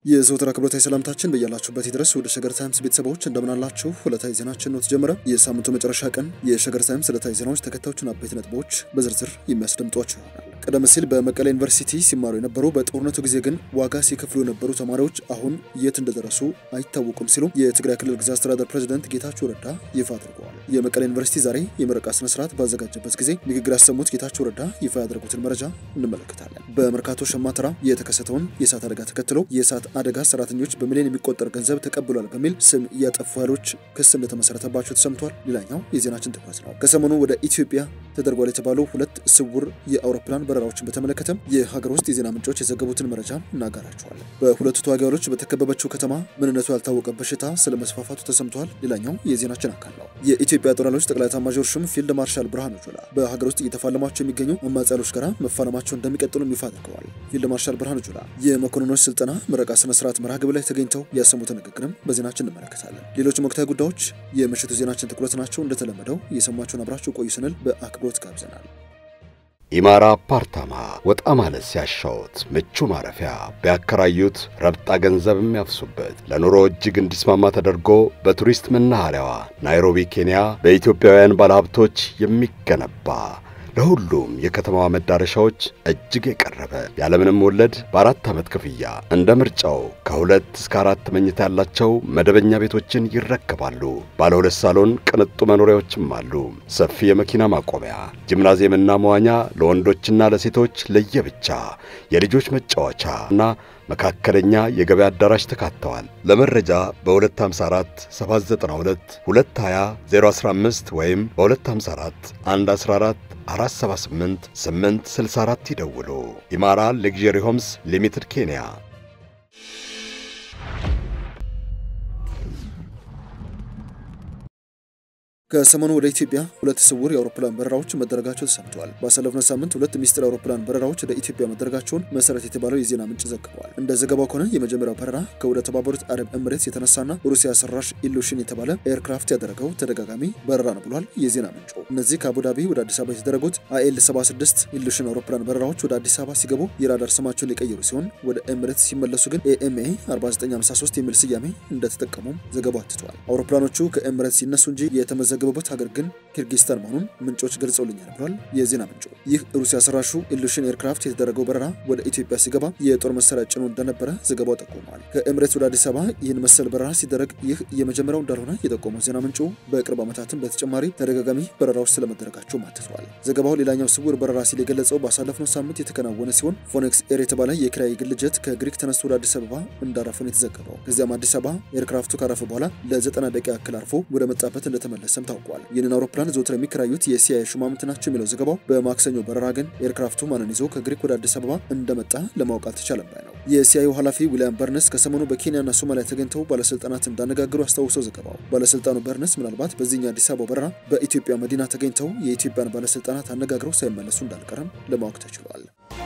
የዘወትር አክብሮታዊ ሰላምታችን በያላችሁበት ድረስ ወደ ሸገር ታይምስ ቤተሰቦች እንደምናላችሁ ዕለታዊ ዜናችን ነው ተጀመረ። የሳምንቱ መጨረሻ ቀን የሸገር ታይምስ ዕለታዊ ዜናዎች ተከታዮቹን አበይት ነጥቦች በዝርዝር የሚያስደምጧቸው ይሆናል። ቀደም ሲል በመቀሌ ዩኒቨርሲቲ ሲማሩ የነበሩ በጦርነቱ ጊዜ ግን ዋጋ ሲከፍሉ የነበሩ ተማሪዎች አሁን የት እንደደረሱ አይታወቁም ሲሉ የትግራይ ክልል ጊዜያዊ አስተዳደር ፕሬዚደንት ጌታቸው ረዳ ይፋ አድርገዋል። የመቀሌ ዩኒቨርሲቲ ዛሬ የምረቃ ስነስርዓት ባዘጋጀበት ጊዜ ንግግር ያሰሙት ጌታቸው ረዳ ይፋ ያደረጉትን መረጃ እንመለከታለን። በመርካቶ ሸማተራ የተከሰተውን የእሳት አደጋ ተከትሎ የእሳት አደጋ ሰራተኞች በሚሊዮን የሚቆጠር ገንዘብ ተቀብሏል በሚል ስም ያጠፉ ኃይሎች ክስ እንደተመሰረተባቸው ተሰምቷል። ሌላኛው የዜናችን ትኩረት ነው። ከሰሞኑ ወደ ኢትዮጵያ ተደርጓል የተባሉ ሁለት ስውር የአውሮፕላን በረራዎችን በተመለከተም የሀገር ውስጥ የዜና ምንጮች የዘገቡትን መረጃ እናጋራቸዋለን። በሁለቱ ተዋጊ ኃይሎች በተከበበችው ከተማ ምንነቱ ያልታወቀ በሽታ ስለ መስፋፋቱ ተሰምቷል። ሌላኛው የዜናችን አካል ነው። የኢትዮጵያ ጦር ኃይሎች ጠቅላይ ኤታማዦር ሹም ፊልድ ማርሻል ብርሃኑ ጁላ በሀገር ውስጥ እየተፋለሟቸው የሚገኙ አማጺዎች ጋር መፋለማቸው እንደሚቀጥሉ ይፋ አድርገዋል። ፊልድ ማርሻል ብርሃኑ ጁላ የመኮንኖች ስልጠና ምረቃ ስነ ስርዓት መርሃ ግብር ላይ ተገኝተው ያሰሙትን ንግግርም በዜናችን እንመለከታለን። ሌሎችም ወቅታዊ ጉዳዮች የምሽቱ ዜናችን ትኩረት ናቸው። እንደተለመደው እየሰማችሁን አብራችሁ ቆዩ ስንል በአክብሮት ጋብዘናል። ኢማራ አፓርታማ ወጣ ማለት ሲያሻውት ምቹ ማረፊያ ቢያከራዩት ረብጣ ገንዘብ የሚያፍሱበት ለኑሮ እጅግ እንዲስማማ ተደርጎ በቱሪስት መናኸሪያዋ ናይሮቢ ኬንያ በኢትዮጵያውያን ባለሀብቶች የሚገነባ ለሁሉም የከተማዋ መዳረሻዎች እጅግ የቀረበ ያለምንም ወለድ በአራት ዓመት ክፍያ እንደ ምርጫው ከሁለት እስከ አራት መኝታ ያላቸው መደበኛ ቤቶችን ይረከባሉ። ባለ ሁለት ሳሎን ቅንጡ መኖሪያዎችም አሉ። ሰፊ የመኪና ማቆሚያ፣ ጂምናዚየምና መዋኛ ለወንዶችና ለሴቶች ለየብቻ፣ የልጆች መጫወቻ እና መካከለኛ የገበያ አዳራሽ ተካተዋል። ለመረጃ በ254 792 220 015 ወይም በ254 114 478 864 ይደውሉ። ኢማራ ሌግዠሪ ሆምስ ሊሚትድ ኬንያ። ከሰሞኑ ወደ ኢትዮጵያ ሁለት ስውር የአውሮፕላን በረራዎች መደረጋቸው ተሰምተዋል። ባሳለፍነው ሳምንት ሁለት ሚስጥር አውሮፕላን በረራዎች ወደ ኢትዮጵያ መደረጋቸውን መሰረት የተባለው የዜና ምንጭ ዘግበዋል። እንደ ዘገባው ከሆነ የመጀመሪያው በረራ ከወደ ተባበሩት አረብ ኤምሬትስ የተነሳና ሩሲያ ሰራሽ ኢሉሽን የተባለ ኤርክራፍት ያደረገው ተደጋጋሚ በረራ ነው ብሏል የዜና ምንጩ። እነዚህ ከአቡዳቢ ወደ አዲስ አበባ የተደረጉት አይኤል 76 ኢሉሽን አውሮፕላን በረራዎች ወደ አዲስ አበባ ሲገቡ የራዳር ስማቸውን የቀየሩ ሲሆን ወደ ኤምሬትስ ሲመለሱ ግን ኤኤምኤ 4953 የሚል ስያሜ እንደተጠቀሙም ዘገባው አትተዋል። አውሮፕላኖቹ ከኤምሬትስ ሲነሱ እንጂ የተመዘገ የሚዘገቡበት ሀገር ግን ኪርጊስታን መሆኑን ምንጮች ገልጸውልኛል ብሏል የዜና ምንጩ። ይህ ሩሲያ ሰራሹ ኢሉሽን ኤርክራፍት የተደረገው በረራ ወደ ኢትዮጵያ ሲገባ የጦር መሳሪያ ጭኖ እንደነበረ ዘገባው ጠቁሟል። ከኤምሬትስ ወደ አዲስ አበባ ይህን መሰል በረራ ሲደረግ ይህ የመጀመሪያው እንዳልሆነ የጠቆመው ዜና ምንጩ በቅርብ ዓመታትም በተጨማሪ ተደጋጋሚ በረራዎች ስለመደረጋቸው አትተዋል። ዘገባው ሌላኛው ስውር በረራ ሲል የገለጸው ባሳለፍነው ሳምንት የተከናወነ ሲሆን ፎኔክስ ኤር የተባለ የኪራይ ግል ጀት ከግሪክ ተነስቶ ወደ አዲስ አበባ እንዳረፈ ነው የተዘገበው። ከዚያም አዲስ አበባ ኤርክራፍቱ ካረፈ በኋላ ለዘጠና ደቂቃ ያክል አርፎ ወደ መጣበት እንደተመለሰም ታውቋል። ይህንን አውሮፕላን ዘውትር የሚከራዩት የሲአይኤ ሹማምንት ናቸው የሚለው ዘገባው በማክሰኞ በረራ ግን ኤርክራፍቱ ማንን ይዞ ከግሪክ ወደ አዲስ አበባ እንደመጣ ለማወቅ አልተቻለም ባይ ነው። የሲአይኤ ኃላፊ ዊሊያም በርነስ ከሰሞኑ በኬንያና ሶማሊያ ተገኝተው ባለስልጣናት እንዳነጋገሩ አስታውሰው ዘገባው ባለስልጣኑ በርነስ ምናልባት በዚህኛ አዲስ አበባ በረራ በኢትዮጵያ መዲና ተገኝተው የኢትዮጵያን ባለስልጣናት አነጋግረው ሳይመለሱ እንዳልቀረም ለማወቅ ተችሏል።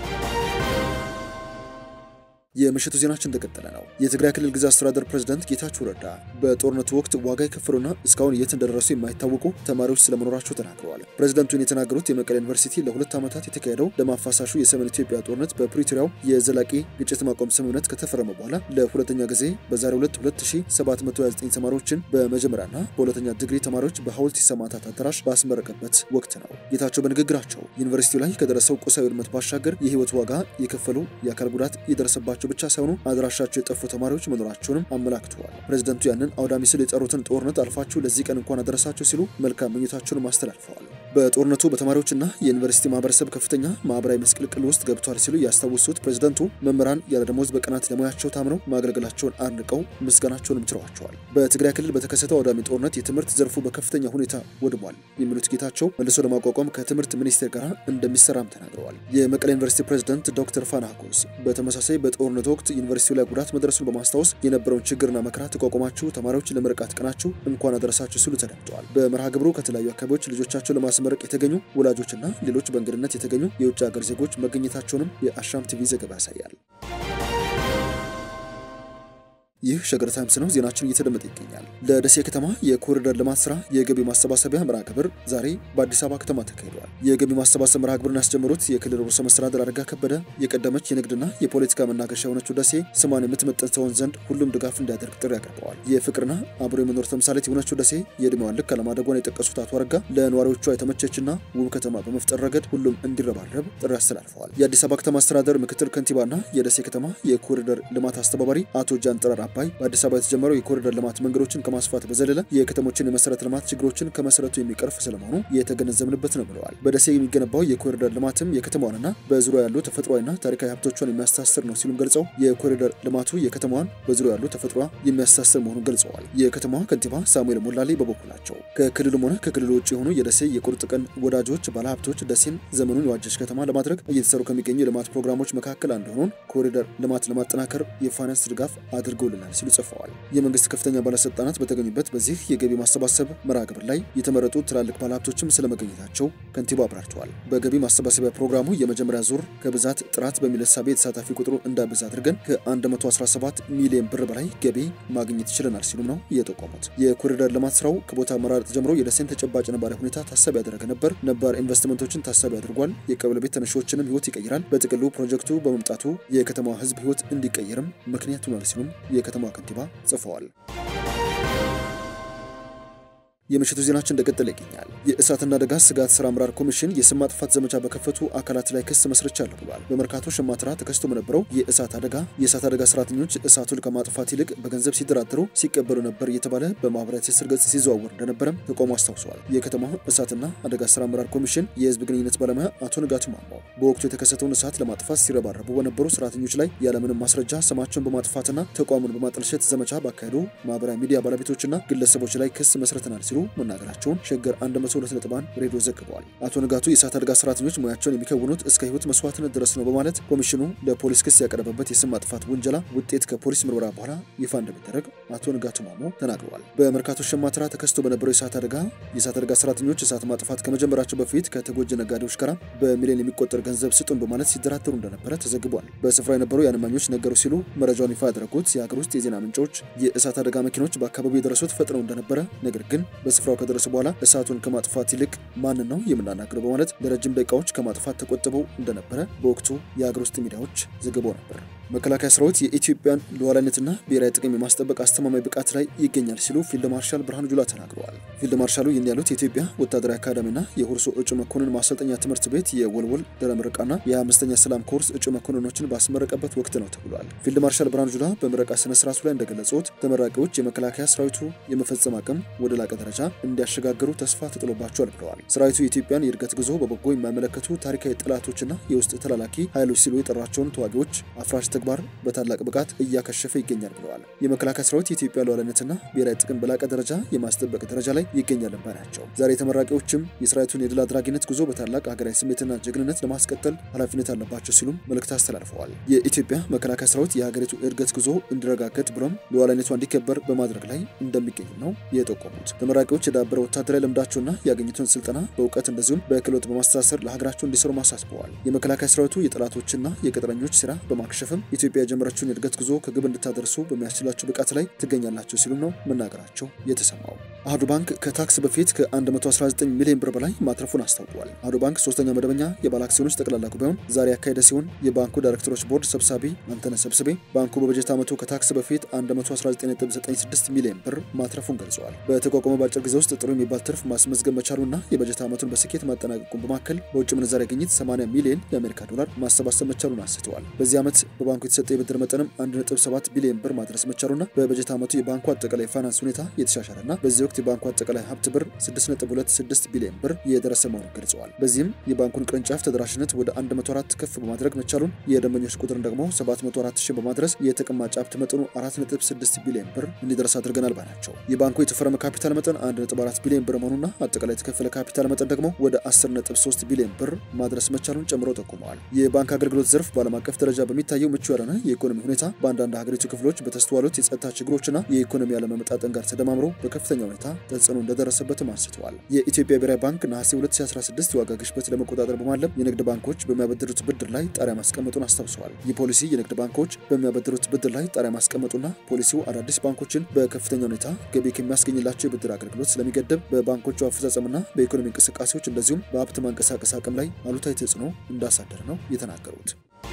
የምሽቱ ዜናችን እንደቀጠለ ነው። የትግራይ ክልል ጊዜያዊ አስተዳደር ፕሬዝዳንት ጌታቸው ረዳ በጦርነቱ ወቅት ዋጋ የከፈሉና እስካሁን የት እንደደረሱ የማይታወቁ ተማሪዎች ስለመኖራቸው ተናግረዋል። ፕሬዝዳንቱን የተናገሩት የመቀሌ ዩኒቨርሲቲ ለሁለት ዓመታት የተካሄደው ደም አፋሳሹ የሰሜን ኢትዮጵያ ጦርነት በፕሪቶሪያው የዘላቂ ግጭት ማቆም ስምምነት ከተፈረመ በኋላ ለሁለተኛ ጊዜ በዛሬው ዕለት 2729 ተማሪዎችን በመጀመሪያና በሁለተኛ ዲግሪ ተማሪዎች በሐውልት ሰማዕታት አዳራሽ ባስመረቀበት ወቅት ነው። ጌታቸው በንግግራቸው ዩኒቨርሲቲው ላይ ከደረሰው ቁሳዊ ውድመት ባሻገር የህይወት ዋጋ የከፈሉ የአካል ጉዳት የደረሰባቸው ብቻ ሳይሆኑ አድራሻቸው የጠፉ ተማሪዎች መኖራቸውንም አመላክተዋል። ፕሬዝደንቱ ያንን አውዳሚ ስል የጠሩትን ጦርነት አልፋችሁ ለዚህ ቀን እንኳን አደረሳቸው ሲሉ መልካም ምኞታቸውን አስተላልፈዋል። በጦርነቱ በተማሪዎችና የዩኒቨርሲቲ ማህበረሰብ ከፍተኛ ማህበራዊ መስቅልቅል ውስጥ ገብቷል ሲሉ ያስታወሱት ፕሬዝደንቱ መምህራን ያለደሞዝ በቀናት ለሙያቸው ታምነው ማገልገላቸውን አድንቀው ምስጋናቸውንም ችረዋቸዋል። በትግራይ ክልል በተከሰተው አውዳሚ ጦርነት የትምህርት ዘርፉ በከፍተኛ ሁኔታ ወድሟል የሚሉት ጌታቸው መልሶ ለማቋቋም ከትምህርት ሚኒስቴር ጋር እንደሚሰራም ተናግረዋል። የመቀሌ ዩኒቨርሲቲ ፕሬዝደንት ዶክተር ፋና ኮስ በተመሳሳይ በጦርነቱ ወቅት ዩኒቨርሲቲው ላይ ጉዳት መድረሱን በማስታወስ የነበረውን ችግርና መከራ ተቋቁማችሁ ተማሪዎች ለምርቃት ቀናችሁ እንኳን አደረሳችሁ ሲሉ ተደምጠዋል። በመርሃ ግብሩ ከተለያዩ አካባቢዎች ልጆቻቸው ለማስመረቅ የተገኙ ወላጆችና ሌሎች በእንግድነት የተገኙ የውጭ ሀገር ዜጎች መገኘታቸውንም የአሻም ቲቪ ዘገባ ያሳያል። ይህ ሸገር ታይምስ ነው። ዜናችን እየተደመጠ ይገኛል። ለደሴ ከተማ የኮሪደር ልማት ስራ የገቢ ማሰባሰቢያ መርሃ ግብር ዛሬ በአዲስ አበባ ከተማ ተካሂዷል። የገቢ ማሰባሰብ መርሃ ግብርን ያስጀመሩት የክልል ርዕሰ መስተዳድር አረጋ ከበደ የቀደመች የንግድና የፖለቲካ መናገሻ የሆነችው ደሴ ስሟን የምትመጥን ትሆን ዘንድ ሁሉም ድጋፍ እንዲያደርግ ጥሪ አቅርበዋል። የፍቅርና አብሮ የመኖር ተምሳሌት የሆነችው ደሴ የዕድሜዋን ልክ አለማደጓን የጠቀሱት አቶ አረጋ ለነዋሪዎቿ የተመቸችና ውብ ከተማ በመፍጠር ረገድ ሁሉም እንዲረባረብ ጥሪ አስተላልፈዋል። የአዲስ አበባ ከተማ አስተዳደር ምክትል ከንቲባና የደሴ ከተማ የኮሪደር ልማት አስተባባሪ አቶ ጃንጥራር አባይ በአዲስ አበባ የተጀመረው የኮሪደር ልማት መንገዶችን ከማስፋት በዘለለ የከተሞችን የመሰረተ ልማት ችግሮችን ከመሰረቱ የሚቀርፍ ስለመሆኑ የተገነዘብንበት ነው ብለዋል። በደሴ የሚገነባው የኮሪደር ልማትም የከተማዋንና በዙሪያ ያሉ ተፈጥሯዊና ታሪካዊ ሀብቶቿን የሚያስተሳስር ነው ሲሉም ገልጸው የኮሪደር ልማቱ የከተማዋን በዙሪያ ያሉ ተፈጥሯ የሚያስተሳስር መሆኑን ገልጸዋል። የከተማዋ ከንቲባ ሳሙኤል ሞላሌ በበኩላቸው ከክልሉም ሆነ ከክልሉ ውጭ የሆኑ የደሴ የቁርጥ ቀን ወዳጆች ባለሀብቶች ደሴን ዘመኑን የዋጀች ከተማ ለማድረግ እየተሰሩ ከሚገኙ የልማት ፕሮግራሞች መካከል አንዱ የሆነውን ኮሪደር ልማት ለማጠናከር የፋይናንስ ድጋፍ አድርገውልናል ሲሉ ጽፈዋል። የመንግስት ከፍተኛ ባለስልጣናት በተገኙበት በዚህ የገቢ ማሰባሰብ መርሃ ግብር ላይ የተመረጡ ትላልቅ ባለሀብቶችም ስለመገኘታቸው ከንቲባ አብራርተዋል። በገቢ ማሰባሰቢያ ፕሮግራሙ የመጀመሪያ ዙር ከብዛት ጥራት በሚል እሳቤ የተሳታፊ ቁጥሩ እንዳበዛ አድርገን ከ117 ሚሊዮን ብር በላይ ገቢ ማግኘት ይችለናል ሲሉም ነው የጠቆሙት። የኮሪደር ልማት ስራው ከቦታ አመራረጥ ጀምሮ የደሴን ተጨባጭ ነባራዊ ሁኔታ ታሳቢ ያደረገ ነበር። ነባር ኢንቨስትመንቶችን ታሳቢ አድርጓል። የቀበሌ ቤት ተነሺዎችንም ህይወት ይቀይራል። በጥቅሉ ፕሮጀክቱ በመምጣቱ የከተማዋ ህዝብ ህይወት እንዲቀየርም ምክንያት ሆኗል ሲሉም የከተማዋ ከንቲባ ጽፈዋል። የምሽቱ ዜናችን እንደቀጠለ ይገኛል። የእሳትና አደጋ ስጋት ስራ አመራር ኮሚሽን የስም ማጥፋት ዘመቻ በከፈቱ አካላት ላይ ክስ መስርቻለሁ ብሏል። በመርካቶ ሸማትራ ተከስቶ በነበረው የእሳት አደጋ የእሳት አደጋ ሰራተኞች እሳቱን ከማጥፋት ይልቅ በገንዘብ ሲደራደሩ ሲቀበሉ ነበር እየተባለ በማህበራዊ ትስስር ገጽ ሲዘዋወር እንደነበረም ተቋሙ አስታውሰዋል። የከተማው እሳትና አደጋ ስራ አመራር ኮሚሽን የህዝብ ግንኙነት ባለሙያ አቶ ንጋቱ ማሞ በወቅቱ የተከሰተውን እሳት ለማጥፋት ሲረባረቡ በነበሩ ሰራተኞች ላይ ያለምንም ማስረጃ ስማቸውን በማጥፋትና ተቋሙን በማጠልሸት ዘመቻ ባካሄዱ ማህበራዊ ሚዲያ ባለቤቶችና ግለሰቦች ላይ ክስ መስርተናል ሲሉ መናገራቸውን ሸገር 102.1 ሬዲዮ ዘግበዋል። አቶ ንጋቱ የእሳት አደጋ ሰራተኞች ሙያቸውን የሚከውኑት እስከ ህይወት መስዋዕትነት ድረስ ነው በማለት ኮሚሽኑ ለፖሊስ ክስ ያቀረበበት የስም ማጥፋት ውንጀላ ውጤት ከፖሊስ ምርመራ በኋላ ይፋ እንደሚደረግ አቶ ንጋቱ ማሞ ተናግረዋል። በመርካቶ ሸማትራ ተከስቶ በነበረው የእሳት አደጋ የእሳት አደጋ ሰራተኞች እሳት ማጥፋት ከመጀመራቸው በፊት ከተጎጂ ነጋዴዎች ጋር በሚሊዮን የሚቆጠር ገንዘብ ስጡን በማለት ሲደራደሩ እንደነበረ ተዘግቧል። በስፍራ የነበሩ የአንማኞች ነገሩ ሲሉ መረጃውን ይፋ ያደረጉት የሀገር ውስጥ የዜና ምንጮች የእሳት አደጋ መኪኖች በአካባቢው የደረሱት ፈጥነው እንደነበረ ነገር ግን በስፍራው ከደረሱ በኋላ እሳቱን ከማጥፋት ይልቅ ማንን ነው የምናናግረው በማለት ለረጅም ደቂቃዎች ከማጥፋት ተቆጥበው እንደነበረ በወቅቱ የሀገር ውስጥ ሚዲያዎች ዘግበው ነበር። መከላከያ ሰራዊት የኢትዮጵያን ሉዓላዊነትና ብሔራዊ ጥቅም የማስጠበቅ አስተማማኝ ብቃት ላይ ይገኛል ሲሉ ፊልድ ማርሻል ብርሃኑ ጁላ ተናግረዋል። ፊልድ ማርሻሉ ይህን ያሉት የኢትዮጵያ ወታደራዊ አካዳሚና የሁርሶ እጩ መኮንን ማሰልጠኛ ትምህርት ቤት የወልወል ድህረ ምረቃና የ25ኛ ሰላም ኮርስ እጩ መኮንኖችን ባስመረቀበት ወቅት ነው ተብሏል። ፊልድ ማርሻል ብርሃኑ ጁላ በምረቃ ስነ ስርዓቱ ላይ እንደገለጹት ተመራቂዎች የመከላከያ ሰራዊቱ የመፈጸም አቅም ወደ ላቀ ደረጃ እንዲያሸጋግሩ ተስፋ ተጥሎባቸዋል ብለዋል። ሰራዊቱ የኢትዮጵያን የእድገት ጉዞ በበጎ የማይመለከቱ ታሪካዊ ጠላቶችና የውስጥ ተላላኪ ኃይሎች ሲሉ የጠሯቸውን ተዋጊዎች አፍራሽ ተግባር በታላቅ ብቃት እያከሸፈ ይገኛል ብለዋል። የመከላከያ ሰራዊት የኢትዮጵያ ሉዓላዊነትና ብሔራዊ ጥቅም በላቀ ደረጃ የማስጠበቅ ደረጃ ላይ ይገኛል ባይ ናቸው። ዛሬ ተመራቂዎችም የሰራዊቱን የድል አድራጊነት ጉዞ በታላቅ ሀገራዊ ስሜትና ጀግንነት ለማስቀጠል ኃላፊነት አለባቸው ሲሉም መልእክት አስተላልፈዋል። የኢትዮጵያ መከላከያ ሰራዊት የሀገሪቱ እድገት ጉዞ እንዲረጋገጥ ብሎም ሉዓላዊነቷ እንዲከበር በማድረግ ላይ እንደሚገኝ ነው የጠቆሙት። ተመራቂዎች የዳበረ ወታደራዊ ልምዳቸውና ያገኙትን ስልጠና በእውቀት እንደዚሁም በክህሎት በማስተሳሰር ለሀገራቸው እንዲሰሩ አሳስበዋል። የመከላከያ ሰራዊቱ የጠላቶችና የቅጥረኞች ስራ በማክሸፍም ኢትዮጵያ የጀመረችውን የእድገት ጉዞ ከግብ እንድታደርሱ በሚያስችላቸው ብቃት ላይ ትገኛላቸው ሲሉም ነው መናገራቸው የተሰማው። አህዱ ባንክ ከታክስ በፊት ከ119 ሚሊዮን ብር በላይ ማትረፉን አስታውቋል። አህዱ ባንክ ሶስተኛ መደበኛ የባለ አክሲዮኖች ጠቅላላ ጉባኤውን ዛሬ ያካሄደ ሲሆን የባንኩ ዳይሬክተሮች ቦርድ ሰብሳቢ አንተነህ ሰብስቤ ባንኩ በበጀት ዓመቱ ከታክስ በፊት 119.96 ሚሊዮን ብር ማትረፉን ገልጸዋል። በተቋቋመ በአጭር ጊዜ ውስጥ ጥሩ የሚባል ትርፍ ማስመዝገብ መቻሉና የበጀት ዓመቱን በስኬት ማጠናቀቁን በማከል በውጭ ምንዛሪ ግኝት 80 ሚሊዮን የአሜሪካ ዶላር ማሰባሰብ መቻሉን አንስተዋል። በዚህ ዓመት በባንኩ የተሰጠ የብድር መጠንም 1.7 ቢሊዮን ብር ማድረስ መቻሉና በበጀት ዓመቱ የባንኩ አጠቃላይ ፋይናንስ ሁኔታ የተሻሻለና በዚህ ወቅት የባንኩ አጠቃላይ ሀብት ብር 6.26 ቢሊዮን ብር የደረሰ መሆኑን ገልጸዋል። በዚህም የባንኩን ቅርንጫፍ ተደራሽነት ወደ 104 ከፍ በማድረግ መቻሉን፣ የደንበኞች ቁጥርን ደግሞ 704 ሺህ በማድረስ የተቀማጭ ሀብት መጠኑ 4.6 ቢሊዮን ብር እንዲደርስ አድርገናል ባይ ናቸው። የባንኩ የተፈረመ ካፒታል መጠን 1.4 ቢሊዮን ብር መሆኑና አጠቃላይ የተከፈለ ካፒታል መጠን ደግሞ ወደ 10.3 ቢሊዮን ብር ማድረስ መቻሉን ጨምሮ ጠቁመዋል። የባንክ አገልግሎት ዘርፍ በዓለም አቀፍ ደረጃ በሚታየው ምቹ ምቹ ያልሆነ የኢኮኖሚ ሁኔታ በአንዳንድ ሀገሪቱ ክፍሎች በተስተዋሉት የጸጥታ ችግሮችና የኢኮኖሚ አለመመጣጠን ጋር ተደማምሮ በከፍተኛ ሁኔታ ተጽዕኖ እንደደረሰበትም አንስተዋል። የኢትዮጵያ ብሔራዊ ባንክ ነሐሴ 2016 የዋጋ ግሽበት ለመቆጣጠር በማለም የንግድ ባንኮች በሚያበድሩት ብድር ላይ ጣሪያ ማስቀመጡን አስታውሰዋል። ይህ ፖሊሲ የንግድ ባንኮች በሚያበድሩት ብድር ላይ ጣሪያ ማስቀመጡና ፖሊሲው አዳዲስ ባንኮችን በከፍተኛ ሁኔታ ገቢ ከሚያስገኝላቸው የብድር አገልግሎት ስለሚገደብ በባንኮቹ አፈጻጸምና በኢኮኖሚ እንቅስቃሴዎች እንደዚሁም በሀብት ማንቀሳቀስ አቅም ላይ አሉታዊ ተጽዕኖ እንዳሳደረ ነው የተናገሩት።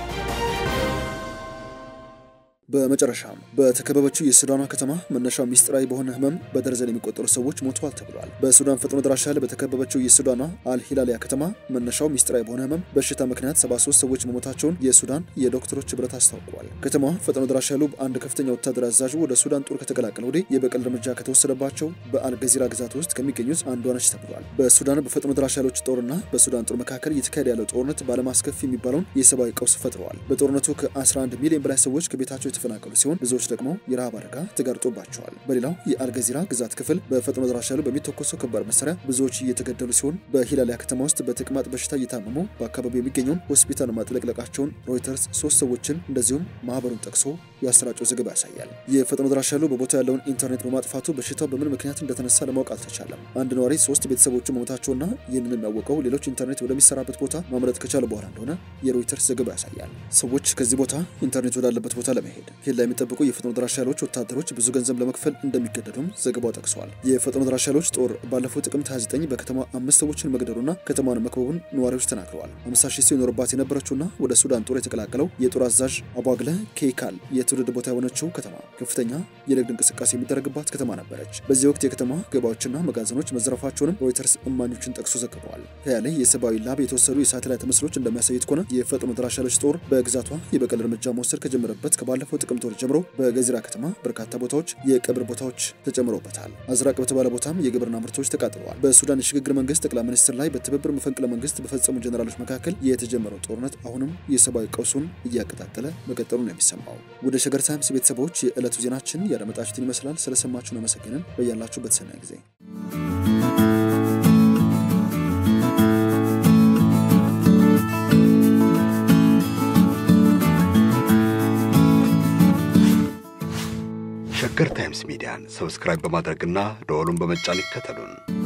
በመጨረሻም በተከበበችው የሱዳኗ ከተማ መነሻው ሚስጥራዊ በሆነ ህመም በደርዘን የሚቆጠሩ ሰዎች ሞተዋል ተብሏል። በሱዳን ፈጥኖ ደራሽ ኃይል በተከበበችው የሱዳኗ አልሂላሊያ ከተማ መነሻው ሚስጥራዊ በሆነ ህመም በሽታ ምክንያት 73 ሰዎች መሞታቸውን የሱዳን የዶክተሮች ህብረት አስታውቀዋል። ከተማዋ ፈጥኖ ደራሽ ኃይሉ አንድ ከፍተኛ ወታደራዊ አዛዡ ወደ ሱዳን ጦር ከተቀላቀለ ወዲህ የበቀል እርምጃ ከተወሰደባቸው በአልገዚራ ግዛት ውስጥ ከሚገኙት አንዷ ነች ተብሏል። በሱዳን በፈጥኖ ደራሽ ኃይሎች ጦርና በሱዳን ጦር መካከል እየተካሄደ ያለው ጦርነት በዓለም አስከፊ የሚባለውን የሰብአዊ ቀውስ ፈጥረዋል። በጦርነቱ ከ11 ሚሊዮን በላይ ሰዎች ከቤታቸው የተፈናቀሉ ሲሆን ብዙዎች ደግሞ የረሃብ አደጋ ተጋርጦባቸዋል። በሌላው የአልገዚራ ግዛት ክፍል በፈጥኖ ደራሽ ኃይሉ በሚተኮሰው ከባድ መሳሪያ ብዙዎች እየተገደሉ ሲሆን በሂላሊያ ከተማ ውስጥ በተቅማጥ በሽታ እየታመሙ በአካባቢው የሚገኘውን ሆስፒታል ማጥለቅለቃቸውን ሮይተርስ ሶስት ሰዎችን እንደዚሁም ማህበሩን ጠቅሶ ያሰራጨው ዘገባ ያሳያል። የፈጥኖ ደራሽ ኃይሉ በቦታው ያለውን ኢንተርኔት በማጥፋቱ በሽታው በምን ምክንያት እንደተነሳ ለማወቅ አልተቻለም። አንድ ነዋሪ ሶስት ቤተሰቦቹ መሞታቸውና ይህንን የሚያወቀው ሌሎች ኢንተርኔት ወደሚሰራበት ቦታ ማምለጥ ከቻለ በኋላ እንደሆነ የሮይተርስ ዘገባ ያሳያል። ሰዎች ከዚህ ቦታ ኢንተርኔት ወዳለበት ቦታ ለመሄድ ኬላ የሚጠብቁ የፈጥኖ ደራሽ ኃይሎች ወታደሮች ብዙ ገንዘብ ለመክፈል እንደሚገደዱም ዘገባው ጠቅሰዋል። የፈጥኖ ደራሽ ኃይሎች ጦር ባለፈው ጥቅምት 29 በከተማ አምስት ሰዎችን መግደሉና ከተማን መክበቡን ነዋሪዎች ተናግረዋል። 50 ሺህ ሰው ይኖርባት የነበረችውና ወደ ሱዳን ጦር የተቀላቀለው የጦር አዛዥ አቧግለ ኬይካል የትውልድ ቦታ የሆነችው ከተማ ከፍተኛ የንግድ እንቅስቃሴ የሚደረግባት ከተማ ነበረች። በዚህ ወቅት የከተማ ገበያዎችና መጋዘኖች መዘረፋቸውንም ሮይተርስ እማኞችን ጠቅሶ ዘግበዋል። ከያለ የሰብአዊ ላብ የተወሰዱ የሳተላይት ምስሎች እንደሚያሳዩት ከሆነ የፈጥኖ ደራሽ ኃይሎች ጦር በግዛቷ የበቀል እርምጃ መውሰድ ከጀመረበት ከባለፈው ጥቅምት ወር ጀምሮ በገዚራ ከተማ በርካታ ቦታዎች የቀብር ቦታዎች ተጨምሮበታል። አዝራቅ በተባለ ቦታም የግብርና ምርቶች ተቃጥለዋል። በሱዳን የሽግግር መንግስት ጠቅላይ ሚኒስትር ላይ በትብብር መፈንቅለ መንግስት በፈጸሙ ጀኔራሎች መካከል የተጀመረው ጦርነት አሁንም የሰብአዊ ቀውሱን እያቀጣጠለ መቀጠሉ ነው የሚሰማው። ወደ ሸገር ታይምስ ቤተሰቦች የዕለቱ ዜናችን ያደመጣችሁትን ይመስላል። ስለሰማችሁን አመሰግንን። በያላችሁበት ሰናይ ጊዜ ሸገር ታይምስ ሚዲያን ሰብስክራይብ በማድረግና ደወሉን በመጫን ይከተሉን።